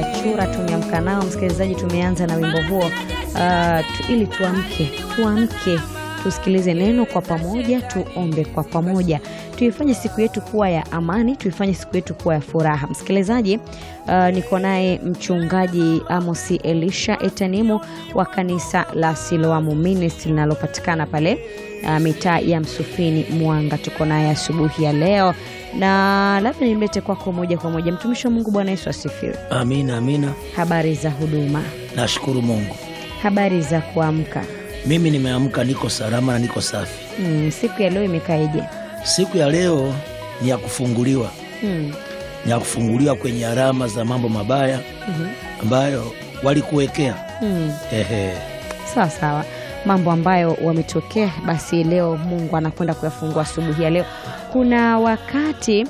Gachura tumeamka nao. Msikilizaji, tumeanza na wimbo huo uh, tu, ili tuamke, tuamke tusikilize neno kwa pamoja, tuombe kwa pamoja, tuifanye siku yetu kuwa ya amani, tuifanye siku yetu kuwa ya furaha. Msikilizaji, uh, niko naye mchungaji Amosi Elisha Etanimu wa kanisa la Siloamu Ministry linalopatikana pale uh, mitaa ya Msufini Mwanga. Tuko naye asubuhi ya leo na labda nimlete kwako moja kwa moja. Mtumishi wa Mungu, Bwana Yesu asifiwe. Amina, amina. Habari za huduma, Nashukuru Mungu, habari za kuamka. mimi nimeamka, niko salama na niko safi. Mm, siku ya leo imekaeje? Siku ya leo ni ya kufunguliwa, Mm, ni ya kufunguliwa kwenye alama za mambo mabaya mhm, ambayo walikuwekea. mm. Ehe, Sawa sawa, mambo ambayo wametokea, basi leo Mungu anakwenda kuyafungua asubuhi ya leo. Kuna wakati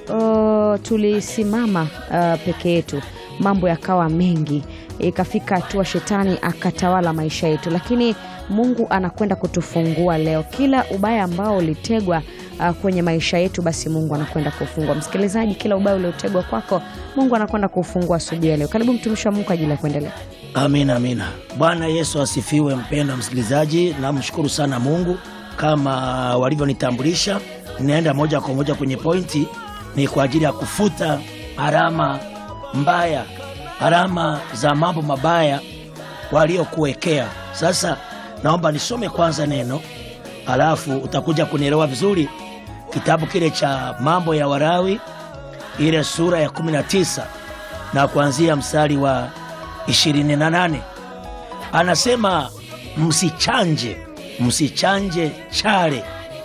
uh, tulisimama uh, peke yetu, mambo yakawa mengi, ikafika hatua shetani akatawala maisha yetu, lakini Mungu anakwenda kutufungua leo. Kila ubaya ambao ulitegwa uh, kwenye maisha yetu, basi Mungu anakwenda kufungua. Msikilizaji, kila ubaya uliotegwa kwako, Mungu anakwenda kufungua asubuhi ya leo. Karibu mtumishi wa Mungu kwa ajili ya kuendelea. amina, amina. Bwana Yesu asifiwe. Mpendwa msikilizaji, namshukuru sana Mungu kama walivyonitambulisha. Ninaenda moja kwa moja kwenye pointi, ni kwa ajili ya kufuta alama mbaya, alama za mambo mabaya waliokuwekea. Sasa naomba nisome kwanza neno, alafu utakuja kunielewa vizuri. Kitabu kile cha Mambo ya Walawi, ile sura ya 19 na kuanzia mstari wa 28, anasema msichanje, msichanje chale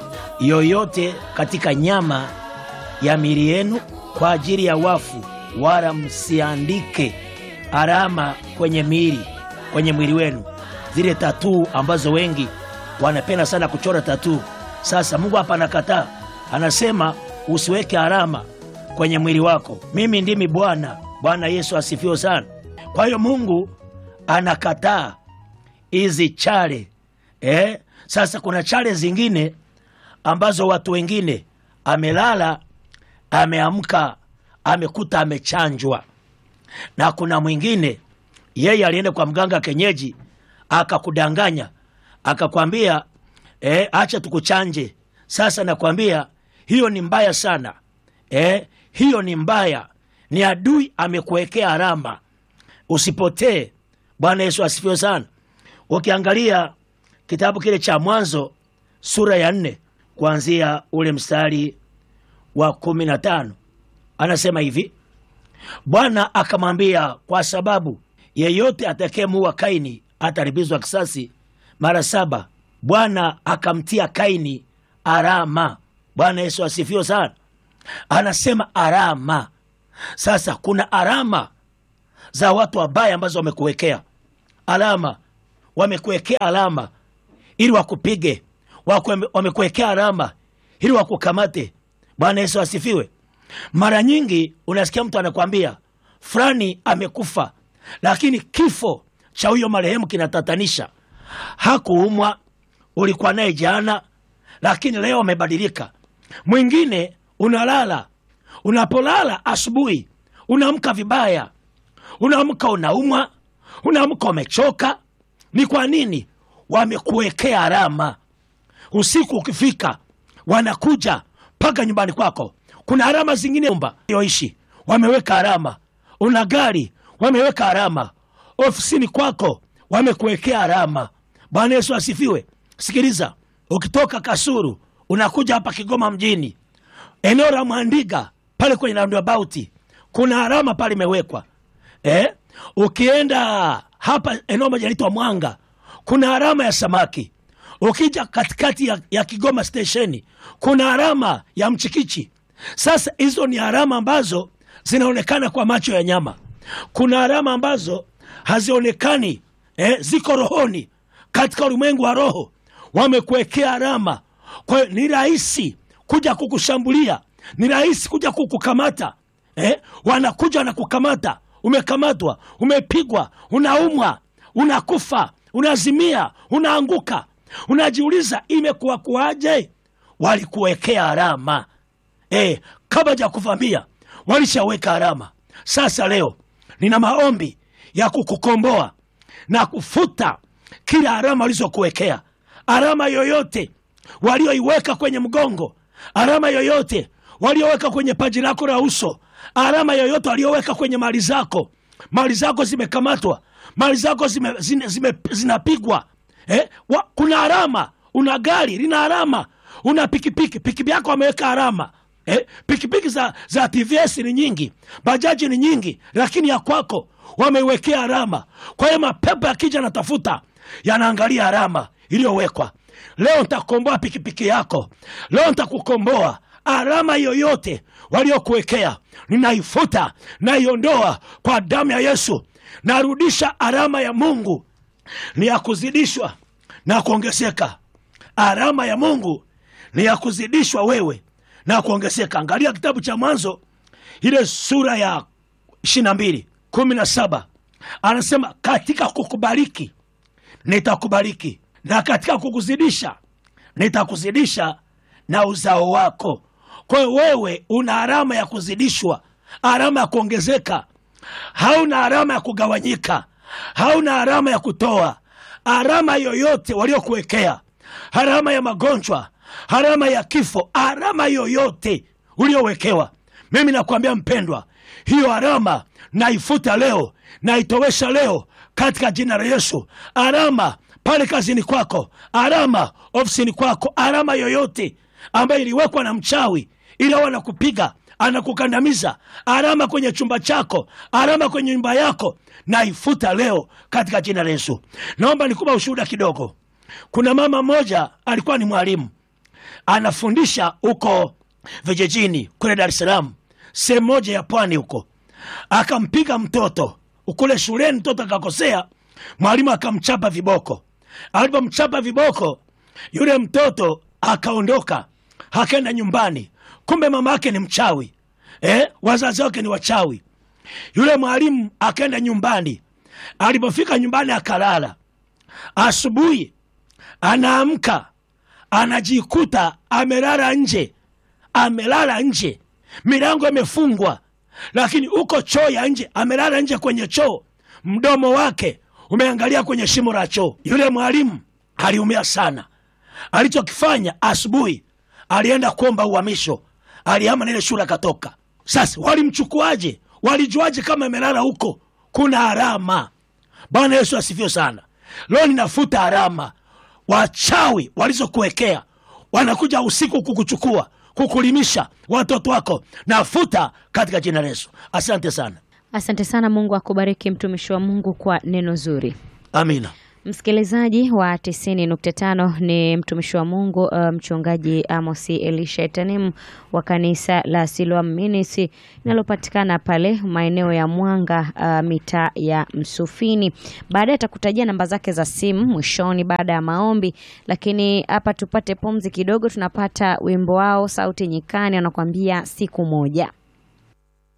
yoyote katika nyama ya miili yenu kwa ajili ya wafu, wala msiandike alama kwenye miili kwenye mwili wenu, zile tatuu ambazo wengi wanapenda sana kuchora tatuu. Sasa Mungu hapa anakataa, anasema usiweke alama kwenye mwili wako. Mimi ndimi Bwana. Bwana Yesu asifiwe sana. Kwa hiyo Mungu anakataa hizi chale eh? Sasa kuna chale zingine ambazo watu wengine amelala, ameamka, amekuta amechanjwa, na kuna mwingine yeye alienda kwa mganga kenyeji akakudanganya akakwambia eh, acha tukuchanje. Sasa nakwambia hiyo ni mbaya sana eh, hiyo ni mbaya, ni adui amekuwekea alama, usipotee. Bwana Yesu asifiwe sana. Ukiangalia kitabu kile cha Mwanzo sura ya nne kuanzia ule mstari wa kumi na tano anasema hivi Bwana akamwambia, kwa sababu yeyote atakayemuua Kaini atalipizwa kisasi mara saba. Bwana akamtia Kaini alama. Bwana Yesu asifiwe sana. Anasema alama. Sasa kuna alama za watu wabaya ambazo wamekuwekea alama, wamekuwekea alama ili wakupige, Waku- wamekuwekea alama ili wakukamate. Bwana Yesu asifiwe. Mara nyingi unasikia mtu anakwambia fulani amekufa, lakini kifo cha huyo marehemu kinatatanisha. Hakuumwa, ulikuwa naye jana, lakini leo amebadilika. Mwingine unalala, unapolala asubuhi unaamka vibaya, unaamka unaumwa, unaamka umechoka. Ni kwa nini? Wamekuwekea alama. Usiku ukifika, wanakuja mpaka nyumbani kwako. Kuna alama zingine nyumba yoishi wameweka alama, una gari wameweka alama, ofisini kwako wamekuwekea alama. Bwana Yesu asifiwe. Sikiliza, ukitoka Kasuru unakuja hapa Kigoma mjini, eneo la Mwandiga pale kwenye roundabout kuna alama pale imewekwa eh? Ukienda hapa eneo moja inaitwa Mwanga kuna alama ya samaki. Ukija katikati ya, ya Kigoma stesheni kuna alama ya mchikichi. Sasa hizo ni alama ambazo zinaonekana kwa macho ya nyama. Kuna alama ambazo hazionekani eh, ziko rohoni, katika ulimwengu wa roho wamekuwekea alama. Kwa hiyo ni rahisi kuja kukushambulia, ni rahisi kuja kukukamata eh? Wanakuja wanakukamata, umekamatwa, umepigwa, unaumwa, unakufa, unazimia, unaanguka, unajiuliza imekuwa kuwaje? Walikuwekea alama eh, kabla ja kuvamia walishaweka alama. Sasa leo nina maombi ya kukukomboa na kufuta kila alama walizokuwekea, alama yoyote walioiweka kwenye mgongo, alama yoyote walioweka kwenye paji lako la uso, alama yoyote walioweka kwenye mali zako. Mali zako zimekamatwa, mali zako zime, zine, zime, zinapigwa eh? Wa, kuna alama. Una gari lina alama, una pikipiki pikipiki yako wameweka alama eh? Pikipiki za, za TVS ni nyingi, bajaji ni nyingi, lakini ya kwako wameiwekea alama. Kwa hiyo mapepo yakija natafuta, yanaangalia alama iliyowekwa. Leo ntakomboa pikipiki yako, leo ntakukomboa alama yoyote waliokuwekea ninaifuta, naiondoa kwa damu ya Yesu. Narudisha alama ya Mungu ni ya kuzidishwa na kuongezeka. Alama ya Mungu ni ya kuzidishwa wewe na kuongezeka. Angalia kitabu cha Mwanzo ile sura ya ishirini na mbili kumi na saba anasema katika kukubariki nitakubariki na katika kukuzidisha nitakuzidisha na uzao wako. Kwa hiyo wewe una alama ya kuzidishwa, alama ya kuongezeka. Hauna alama ya kugawanyika, hauna alama ya kutoa. Alama yoyote waliokuwekea, alama ya magonjwa, alama ya kifo, alama yoyote uliowekewa, mimi nakwambia mpendwa, hiyo alama naifuta leo, naitowesha leo katika jina la Yesu. Alama pale kazini kwako, alama ofisini kwako, alama yoyote ambayo iliwekwa na mchawi ili awe anakupiga anakukandamiza, alama kwenye chumba chako, alama kwenye nyumba yako, naifuta leo katika jina la Yesu. Naomba nikupa ushuhuda kidogo. Kuna mama mmoja alikuwa ni mwalimu anafundisha huko vijijini kule Dar es Salaam, sehemu moja ya pwani huko, akampiga mtoto kule shuleni. Mtoto akakosea, mwalimu akamchapa viboko. Alipomchapa viboko, yule mtoto akaondoka, akaenda nyumbani. Kumbe mama yake ni mchawi eh? Wazazi wake ni wachawi. Yule mwalimu akaenda nyumbani. Alipofika nyumbani akalala. Asubuhi anaamka anajikuta amelala nje, amelala nje, milango imefungwa, lakini uko choo ya nje, amelala nje kwenye choo, mdomo wake umeangalia kwenye shimo la choo. Yule mwalimu aliumia sana. Alichokifanya asubuhi, alienda kuomba uhamisho, alihama na ile shule akatoka. Sasa walimchukuaje? Walijuaje kama amelala huko? Kuna alama. Bwana Yesu asifiwe sana. Leo ninafuta alama wachawi walizokuwekea, wanakuja usiku kukuchukua, kukulimisha watoto wako, nafuta katika jina la Yesu. Asante sana, Asante sana. Mungu akubariki mtumishi wa Mungu kwa neno zuri. amina. Msikilizaji wa 90.5 ni mtumishi wa Mungu uh, mchungaji Amosi Elisha Etanim wa kanisa la Siloam Ministry linalopatikana pale maeneo ya Mwanga uh, mitaa ya Msufini. Baadaye atakutajia namba zake za simu mwishoni baada ya maombi, lakini hapa tupate pumzi kidogo, tunapata wimbo wao Sauti Nyikani, anakuambia siku moja.